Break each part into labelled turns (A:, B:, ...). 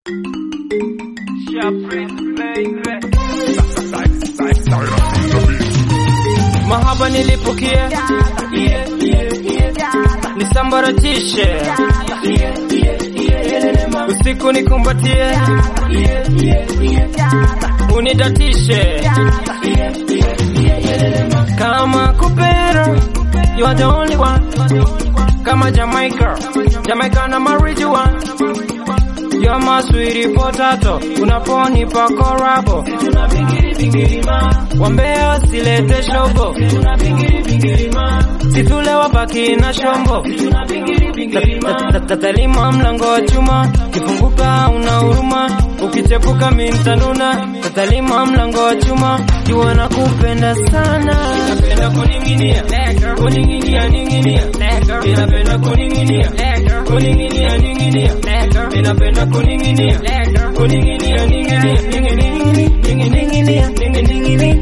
A: Mahaba nilipukie nisambaratishe usiku nikumbatie unidatishe kama kupera you are the only one kama Jamaica Jamaica na marijuana You're my sweetie potato, unaponipa korabo wambea silete shogo, situle wabaki na shombo, tatalima mlango wa chuma, kifunguka una huruma, ukichepuka mintanuna, tatalima mlango wa chuma, jua na kupenda sana, inapenda kuninginia, kuninginia, ninginia, inapenda kuninginia, kuninginia, ninginia, inapenda kuninginia, kuninginia, ninginia, ninginia, ninginia,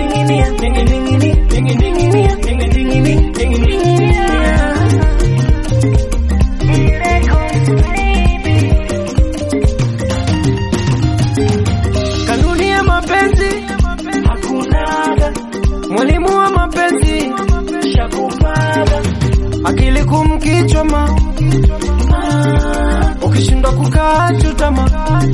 A: Kanuni ya mapenzi hakunaga, mwalimu wa mapenzi shakupaga, akili kumkichoma, ukishindwa kukaa chutama,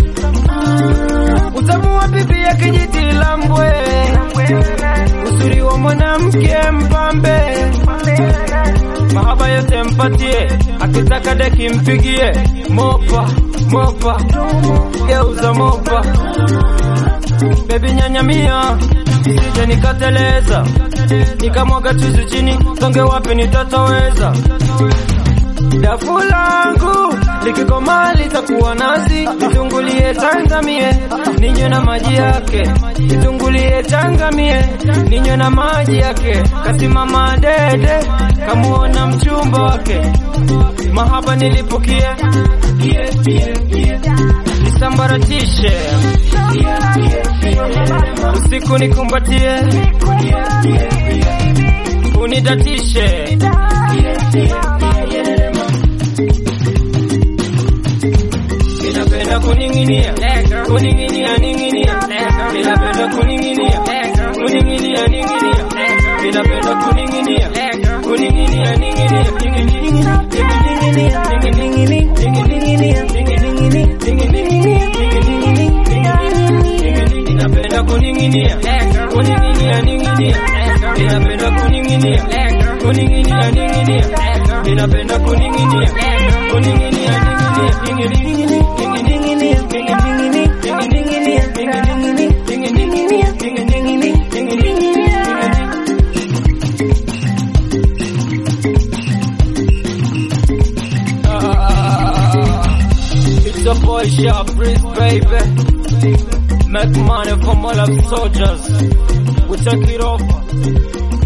A: utamu wa pipi ya kijiti la mbwe, uzuri wa mwanamke mpambe, mahaba yote mpatie, akitaka deki mpigie, mopa mopa, geuza mopa Baby nyanyamia, isije nikateleza, nikamwaga chuzi chini, songe wapi nitatoweza. Dafu langu likikoma litakuwa nazi, litungulie tangamie, ninywe na maji yake, litungulie tangamie, ninywe na maji yake. Kasimama dede, kamuona mchumba wake, mahaba nilipukie, nisambaratishe usiku nikumbatie, unidatishe inapenda kuninginia, kuninginia, ninginia, inapenda kuninginia, kuninginia, ninginia, inapenda kuninginia, kuninginia, ninginia, inapenda kuninginia, kuninginia, ninginia, inapenda kuninginia, kuninginia, ninginia, inapenda kuninginia, kuninginia, It's a boy shop, breeze, baby. Make money from all of soldiers. We take it over.